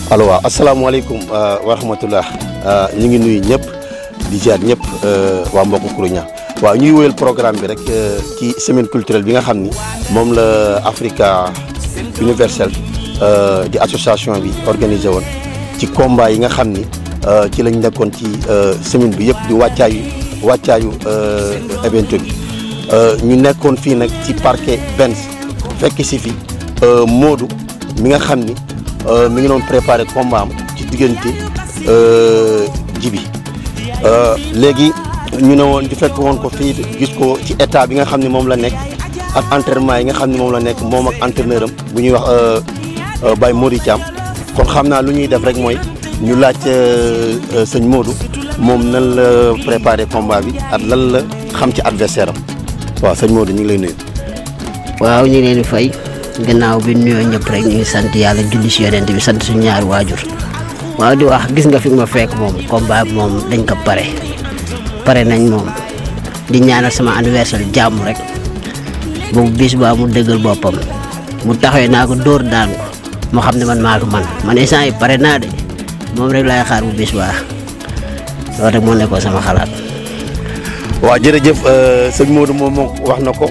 allo waaw asalaamaaleykum wa rahmatullah ñu ngi nuyu ñëpp di ziar ñëpp waa mbokku Kourouña waaw ñuy wéyal programme bi rek ci semaine culturelle bi nga xam ni moom la Africa Universel di association bi organisé woon ci combat yi nga xam ni ci lañ nekkoon ci semaine bi yëpp di wàccaayu wàccaayu event bi ñu nekkoon fii nag ci parquet Benz fekk si fi Modou mi nga xam ni mi ngi doon préparé combat am ci diggante jibi léegi ñu ne woon di fekk woon ko fii gis ko ci état bi nga xam ne moom la nekk ak entraînement yi nga xam ne moom la nekk moom ak entraîneur am bu ñuy wax Baye Mody Thiam kon xam naa lu ñuy def rek mooy ñu laaj sëñ Modou moom nan la préparé combat bi ak lan la xam ci adversaire am waaw sëñ Modou ñu ngi lay nuyu. waaw ñu ngi leen di fay gannaaw bi nuyoo ñëpp rek ñu ngi sant yàlla julli si yonent bi sant suñu ñaari waajur waaw di wax gis nga fi ma fekk moom combat bi moom dañ ko pare pare nañ moom di ñaanal sama anniversaire jàmm rek boobu bis ba mu dëggal boppam mu taxawee naa ko dóor daan ko moo xam ne man maa ko man man instant yi pare naa de moom rek laay xaar bu bis baa loolu rek moo nekkoon sama xalaat. waaw jërëjëf sëñ Modou moom moom wax na ko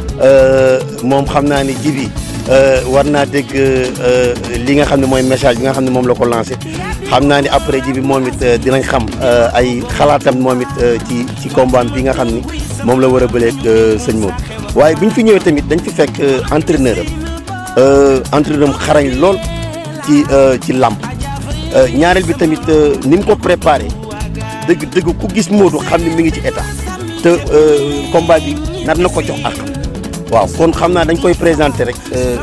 moom xam naa ni jibi war naa dégg li nga xam ne mooy message bi nga xam ne moom la ko lancé xam naa ni après jibi moom it dinañ xam ay xalaatam moom it ci ci combat bi nga xam ni moom la war a bëleeg sëñ Modou waaye bi ñu fi ñëwee tamit dañ fi fekk entraîneur am entraîneur am xarañ lool ci ci làmb ñaareel bi tamit ni mu ko préparé dëgg dëgg ku gis Modou xam ne mi ngi ci état te combat bi nar na ko jox ak waaw kon xam naa dañ koy présenté rek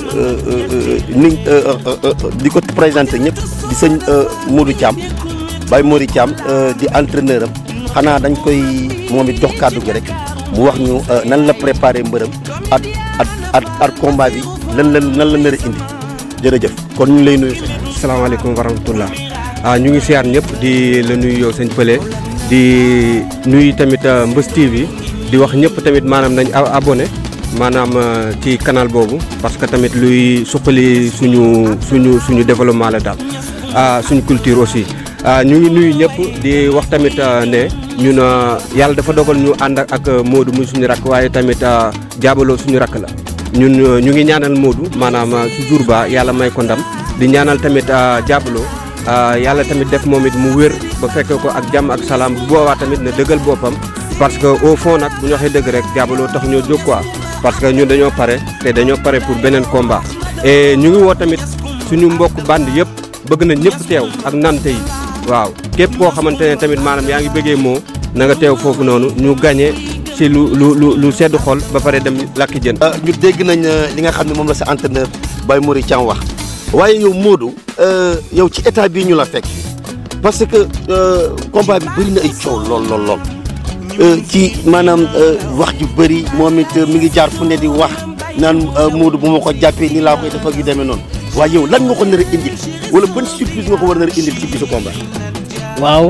ni di ko présenté ñëpp di sëñ Modou Thiam Baye Mody Thiam di entraîneur am xanaa dañ koy moom it jox kàddu gi rek mu wax ñu nan la préparé mbërëm at at at at combat bi lan la nan la nar a indi jërëjëf kon ñu ngi lay nuyu. salaamaaleykum wa rahmatullah ah ñu ngi siyaar ñëpp di la nuyu yow sëñ Pële di nuyu tamit Mbës TV di wax ñëpp tamit maanaam nañ abonné maanaam ci canal boobu parce que tamit luy suqali suñu suñu suñu développement la daal ah suñu culture aussi. ñu ngi nuyu ñëpp di wax tamit ne ñun yàlla dafa dogal ñu ànd ak Modou muy suñu rakk waaye tamit jaabaloo suñu rakk la ñun ñu ngi ñaanal Modou maanaam su jour ba yàlla may ko ndam di ñaanal tamit jaabaloo yàlla tamit def moom it mu wér ba fekkee ko ak jàmm ak salaam bu boobaa tamit na dëggal boppam parce que au fond nag bu ñu waxee dëgg rek jaabaloo tax ñoo jóg quoi parce que ñun dañoo pare te dañoo pare pour beneen combat et ñu ngi woo tamit suñu mbokk band yëpp bëgg na ñëpp teew ak nante yi waaw képp koo xamante ne tamit maanaam yaa ngi bëggee moo na nga teew foofu noonu ñu gagné ci lu lu lu lu sedd xol ba pare dem lakki jën. ñu dégg nañ li nga xam ne moom la sa entraîneur Baye Mody Thiam wax waaye yow Modou yow ci état bii ñu la fekk parce que combat bi bëri na ay coow lool lool lool ci maanaam wax ju bëri moom it mi ngi jaar fu ne di wax naan Modou bu ma ko jàppee nii laa koy def ak yu demee noonu waaye yow lan nga ko nar a indil wala ban surprise nga ko war a nar a indil ci bisu combat. waaw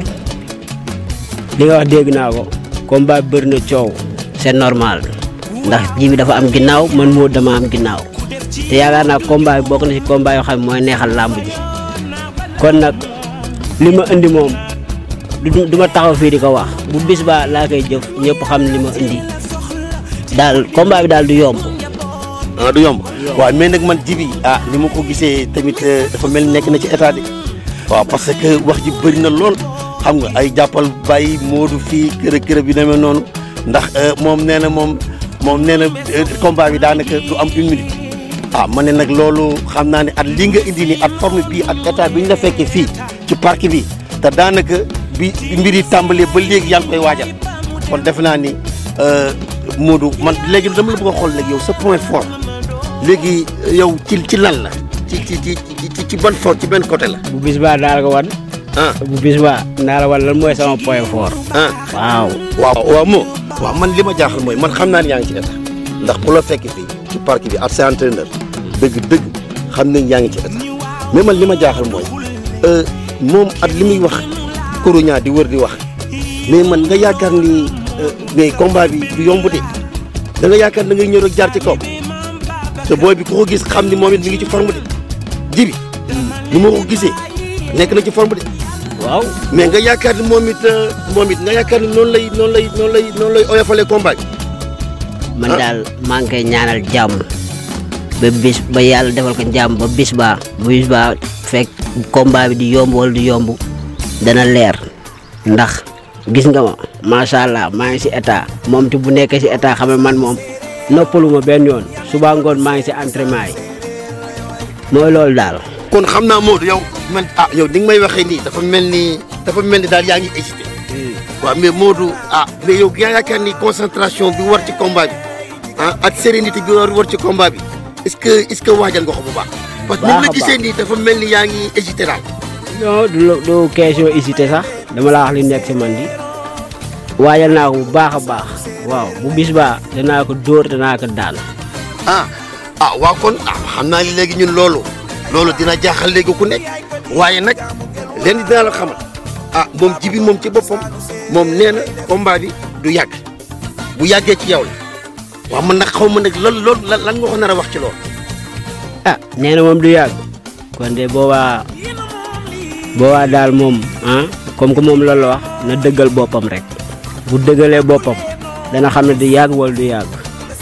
li nga wax dégg naa ko combat bëri na coow c'est normal ndax ji bi dafa am ginnaaw man moo dama am ginnaaw te yaakaar naa combat bi bokk na ci combat yoo xam ne mooy neexal làmb ji kon nag li ma indi moom du du ma taxaw fii di ko wax bu bis ba laa koy jëf ñëpp xam li ma indi daal combat bi daal du yomb. ah du yomb waaw mais nag man jibi ah ni ma ko gisee tamit dafa mel nekk na ci état de waaw parce que wax ji bëri na lool xam nga ay jàppal bàyyi Modou fii kër kër bi demee noonu ndax moom nee na moom moom nee na combat bi daanaka du am une minute ah ma ne nag loolu xam naa ne at li nga indi nii at forme bii ak état bi ñu la fekkee fii ci parc bi te daanaka bi mbir yi tàmbalee ba léegi yaa ngi koy waajal kon defe naa ni Modou man léegi dama la bëgg a xool léegi yow sa point fort léegi yow ci ci lan la ci ci ci ci ci ban fort ci benn côté la. bu bis baa daal ko wan. ah bu bis baa naa la wan lan mooy sama point fort. ah waaw. waaw waaw moo waaw man li ma jaaxal mooy man xam naa ne yaa ngi ci état ndax ku la fekk fii ci parc bi ak sa entraîneur dëgg dëgg xam nañ yaa ngi ci état mais man li ma jaaxal mooy moom at li muy wax Kourouña di wër di wax mais man nga yaakaar ni mais combat bi du yomb de da nga yaakaar da ngay ñëw rek jaar ci kaw te booy bi ku ko gis xam ni moom it mi ngi ci forme de jibi ni ma ko gisee nekk na ci forme de waaw mais nga yaakaar ni moom it moom it nga yaakaar ni noonu lay noonu lay noonu lay noonu lay oyofalee combat bi man daal maa ngi koy ñaanal jàmm ba bis ba yàlla defal ko jàmm ba bis ba bu bis ba fekk combat bi di yomb wala di yomb dana leer ndax gis nga ma macha allah maa ngi si état moom te bu nekkee si état xam ne man moom noppaluma benn yoon suba ngoon maa ngi si entraînement yi mooy loolu daal. kon xam naa Modou yow man ah yow ni nga may waxee nii dafa mel ni dafa mel ni daal yaa ngi hésité waaw mais Modou ah mais yow yaa yaakaar ni concentration bi war ci combat bi ah ak sérénité bi war war ci combat bi est-ce que est-ce que waajal nga ko bu baax. parce que ni Baax la a gisee nii dafa mel ni yaa ngi hésité daal. non du lo- du question hésité sax dama la wax li nekk si man di waajal naa ko bu baax a baax waaw bu bis ba danaa ko dóor danaa ko daan. ah ah waaw kon ah xam naa ni léegi ñun loolu loolu dina jaaxal léegi ku nekk waaye nag leen dinaa la xamal ah moom jibi moom ci boppam moom nee na combat bi du yàgg bu yàggee ci yow la waaw man nag xaw ma nag loolu loolu lan lan nga ko nar a wax ci loolu. ah nee na moom du yàgg kon de boobaa boobaa daal moom ah comme que moom loolu la wax na dëggal boppam rek bu dëggalee boppam dana xam ne du yàgg wala du yàgg.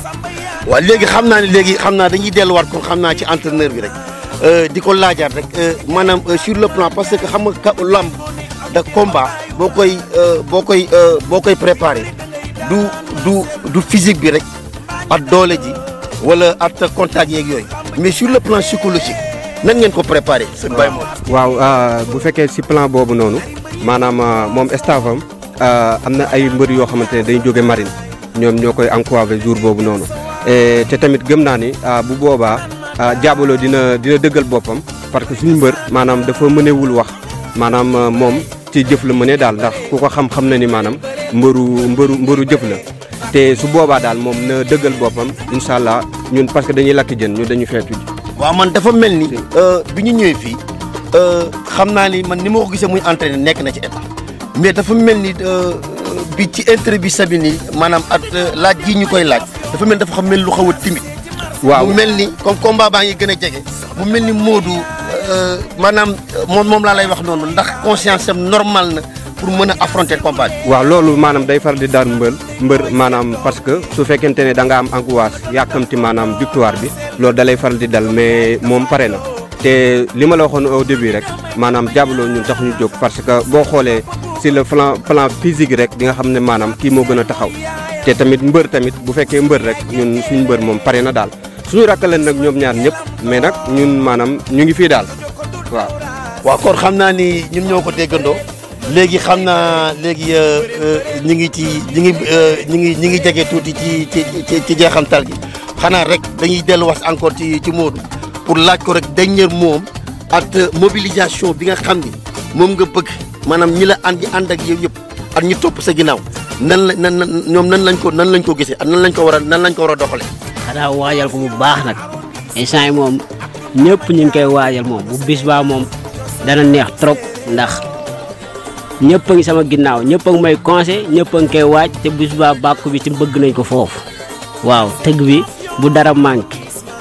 waaw léegi xam naa ne léegi xam naa dañuy delluwaat kon xam naa ci entraîneur bi rek euh, di ko laajaat rek euh, maanaam euh, sur le plan parce que xam nga ka lamb da combat boo koy euh, boo koy euh, boo koy préparé du du du physique bi rek ak doole ji wala ak contact yeeg yooyu mais sur le plan psychologique nan ngeen ko préparé sëñ Baye Mor. waaw ah, bu fekkee si plan boobu noonu maanaam ah, moom staffam ah, am na ay mbër yoo xamante ne dañu jóge marine ñoom ñoo koy encouragé jour boobu noonu Eh, te tamit gëm naa ni ah, bu boobaa ah, Diabolo dina dina dëggal boppam parce que suñu mbër maanaam dafa mënewul wax maanaam ah, moom ci jëf la mëne daal ndax ku ko xam-xam na ni maanaam mbëru mbëru mbëru jëf la te su boobaa daal moom na dëggal boppam incha allah ñun parce que dañuy lakk jën ñun dañu feetu ji waaw man dafa mel ni euh, bi ñu ñëwee fii euh, xam naa ni man ni ma ko gisee muy entraîné nekk na ci état mais dafa mel ni euh, bi ci interview bi sabi ni maanaam at euh, laaj ji ñu koy laaj dafa mel ni dafa xam mel lu xaw a timide waaw mu mel ni comme combat baa ngi gën a jege mu mel ni Modou euh, maanaam euh, moom moom laa lay wax noonu ndax conscience am normal na pour mën a affronter combat bi waaw loolu maanaam day faral di daan mbër mbër maanaam parce que su fekkente ne da nga am angoisse yàkkamti maanaam victoire bi loolu da lay faral di dal mais moom pare na te li ma la waxoon au début rek maanaam Diabolo ñun tax ñu jóg parce que boo xoolee si le plan plan physique rek di nga xam ne maanaam kii moo gën a taxaw te tamit mbër tamit bu fekkee mbër rek ñun suñu mbër moom pare na daal suñu rakkaleen nag ñoom ñaar ñëpp mais nag ñun maanaam ñu ngi fii daal waaw waaw kon xam naa ni ñun ñoo ko déggandoo léegi xam naa léegi euh, euh, ñu ngi ci ñu ngi euh, ñu ngi ñu ngi jege tuuti ci ci ci ci jeexantal gi xanaa rek dañuy delluwaat encore ci ci Modou pour laaj ko rek dernier moom ak mobilisation bi nga xam ni moom nga bëgg maanaam ñi la ànd ànd ak yow yëpp ak ñi topp sa ginnaaw nan la nan nan ñoom nan lañ ko nan lañ ko gisee ak nan lañ ko war a nan lañ ko war a doxalee. xanaa waajal ko bu baax nag instant yi moom ñëpp ñu ngi koy waajal moom bu bis baa moom dana neex trop ndax ñëpp a ngi sama ginnaaw ñëpp a ngi may conseil ñëpp a ngi koy waaj te bis baa bàkku bi ci bëgg nañ ko foofu waaw tëgg bi bu dara manqué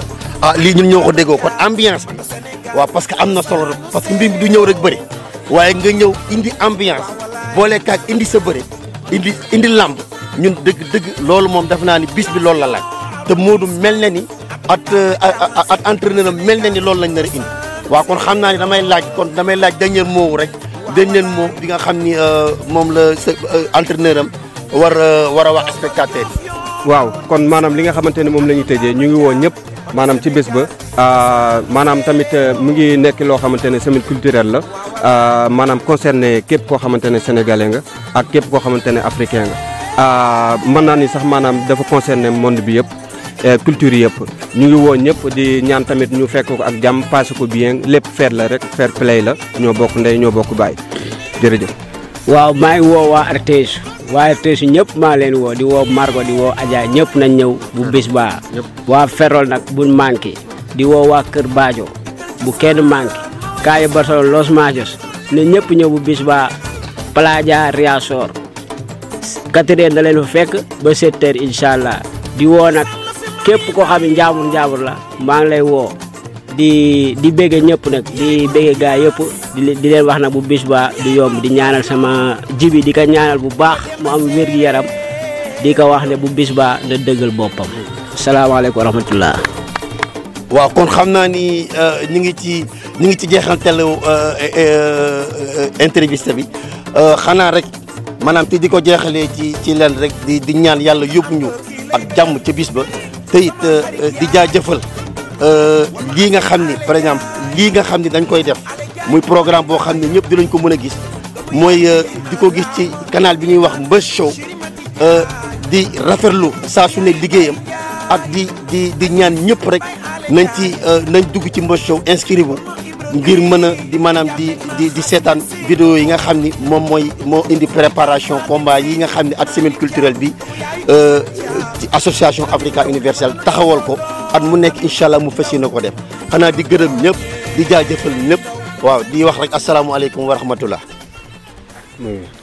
ah lii ñun ñoo ko déggoo kon ambiance bi waaw parce que am na solo rek parce que mbir mi du ñëw rek bëri waaye nga ñëw indi ambiance boole kaag indi sa bëri indi indi làmb ñun dëgg dëgg loolu moom def naa ni bis bi loolu la laaj te Modou mel na ni at at entraîneur am mel na ni loolu lañ nar a indi waaw kon xam naa ni damay laaj kon damay laaj dernier mot rek dernier mot bi nga xam ni moom la sa entraîneur am war a war a wax spectateur yi waaw kon maanaam li nga xamante ne moom la ñuy tëjee ñu ngi woo ñëpp maanaam ci bés ba maanaam tamit mu ngi nekk loo xamante ne semaine culturelle la maanaam concerné képp koo xamante ne sénégalais nga ak képp koo xamante ne africain nga mën naa ni sax maanaam dafa concerné monde bi yëpp culture yëpp ñu ngi woo ñëpp di ñaan tamit ñu fekk ko ak jàmm passé ko bien lépp feet la rek fair play la ñoo bokk ndey ñoo bokk baay jërëjëf. waaw maa ngi woo waa RTS waa RTS ñëpp maa leen woo di woo Margo di woo Adja ñëpp nañ ñëw bu bis baa waa Ferrol nag buñ manqué di woo waa Kër Baajo bu kenn manqué Kaye Barcelone Los Majos ne ñëpp ñëw bu bis baa Playa Riasor quatre heures da leen fa fekk ba sept heures incha allah di woo nag képp koo xam ne njaambur njaambur la maa ngi lay woo di di bége ñëpp nag di bége gaa yëpp di leen di leen wax nag bu bis ba du yomb di ñaanal sama jibi di ko ñaanal bu baax mu am wér gi yaram di ko wax ne bu bis ba na dëggal boppam salaamaaleykum wa rahmatullah waaw kon xam naa ni ñu ngi ci ñu ngi ci jeexantal entreviste bi xanaa rek maanaam te di ko jeexalee ci ci leen rek di di ñaan yàlla yóbbu ñu ak jàmm ca bis ba te it di jaajëfal lii nga xam ni par exemple lii nga xam ni dañ koy def muy programme boo xam ne ñëpp dinañ ko mën a gis mooy di ko gis ci canal bi ñuy wax Mbeuss Show di rafetlu saa su ne liggéeyam ak di di di ñaan ñëpp rek nañ ci nañ dugg ci Mbeuss Show inscrire wu ngir mën a di maanaam di di di seetaan vidéo yi nga xam ni moom mooy moo indi préparation combat yi nga xam ni ak semaine culturelle bi ci association Africa universelle taxawal ko at mu nekk incha allah mu fas yéene ko def xanaa di gërëm ñëpp di jaajëfal ñëpp waaw di wax rek asalaamualeykum wa rahmatullah